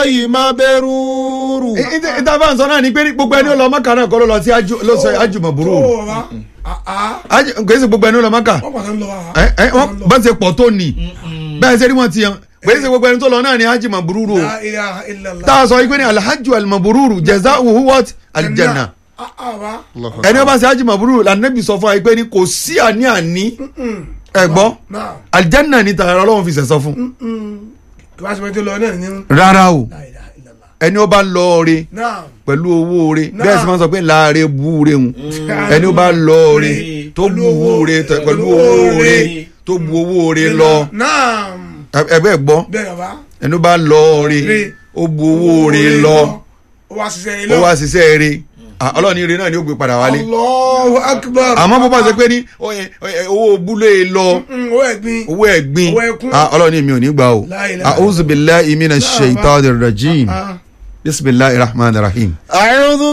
Allahi mabruru. ìtàfà sọ náà ni pé gbogbo ẹni ó lọ mọ́kà náà kọ́ ló lọ sí ájú ló sọ ájú mọ̀ burú tó o bá àá kò sí gbogbo ẹni ó lọ mọ́kà wọ́n pàtó ń lọ wa. ẹ ẹ wọ́n bá ṣe pọ̀ tó nì bẹ́ẹ̀ ṣe rí wọn ti yan kò sí gbogbo ẹni tó lọ náà ni ájú mọ̀ burú o La ilaha illallah. tá a sọ pé ní alhaju almabururu jazaohu what aljanna àá wa. ẹni ó bá ṣe ájú mọ̀ burú lànàbì sọ fún wa pé ní kò sí àní àní ẹ gbọ́ náà aljanna ni tààrà ọlọ́run fi sẹ̀sọ fún kí wàá sọ pé tó lọ náà ní. rárá o La ilaha illallah. ẹni ó bá lọ ọrẹ náà pẹ̀lú owó rẹ Náà. bẹ́ẹ̀ sì máa ń sọ pé láàrẹ búure ń ẹni ó bá lọ ọrẹ tó bu owó rẹ tẹ- pẹ̀lú owó rẹ tó bu owó rẹ lọ náà ẹ- ẹgbẹ́ gbọ́ bẹ́ẹ̀ bàbá. ẹni ó bá lọ ọrẹ Rẹ. ó bu owó rẹ lọ ó wá ṣiṣẹ́ ó ilé. wá ṣiṣẹ́ rẹ ọlọ́ọ̀ni rẹ náà ni ó gbé padà wálé Allahu akbar. àmọ́ bó bá ṣe pé ní ó- ẹ- owó búlé lọ Mm, owó ẹ̀gbin. owó ẹ̀gbin Owó ẹkún. ah, ọlọ́ọ̀ni mi ò ní gbà o La ilaha a'udhu billahi minash shaitanir rajim Ah. bismillahir rahmanir rahim. A'udhu